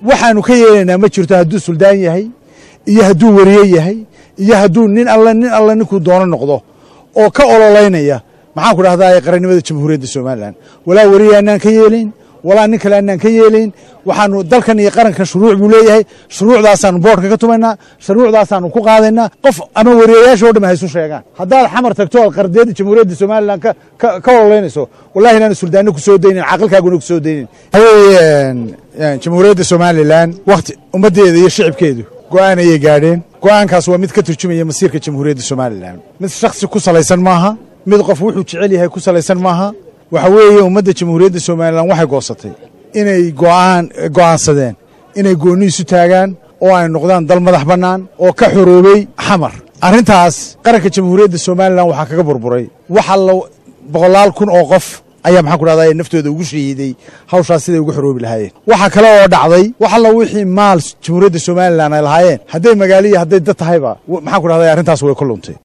waxaanu ka yeelaynaa ma jirto hadduu suldaan yahay iyo hadduu wariye yahay iyo hadduu nin alle nin alle ninkuu doono noqdo oo ka ololaynaya maxaan ku dhahdaa qarannimada jamhuuriyadda somalilan walaa wariye annaan ka yeelayn walaa nin kale annaan ka yeelayn waxaanu dalkan iyo qarankan shuruuc buu leeyahay shuruucdaasaanu boodhka ka tumaynaa shuruucdaasaanu ku qaadaynaa qof ama wariyayaasha o dham haysu sheegaan haddaad xamar tagto oad qardiyadda jamhuuriyadda somalilan ka ololaynayso wallahi inaanu suldaanno ku soo daynin caqilkaaguna ku soo daynin waxaweye jamhuuriyadda somalilan wakhti ummaddeeda iyo shicibkeedu go'aan ayay gaadheen go'aankaas waa mid ka turjumaya masiirka jamhuuriyadda somalilan mid shakhsi ku salaysan maaha mid qof wuxuu jecel yahay ku salaysan maaha waxa weeye ummadda jamhuuriyadda somalilan waxay goosatay inay go'aan go'aansadeen inay goonni isu taagaan oo ay noqdaan dal madax bannaan oo ka xoroobey xamar arrintaas qaranka jamhuuriyadda somalilan waxaa kaga burburay waxa la boqolaal kun oo qof ayaa maxaan ku dhahdaa naftooda ugu shahiiday hawshaas siday ugu xoroobi lahaayeen waxaa kale oo dhacday wax alla wixii maal jamhuuriyadda somalilan ay lahaayeen hadday magaaliya hadday dad tahayba maxaan ku dhahdaa arrintaas way ku luntay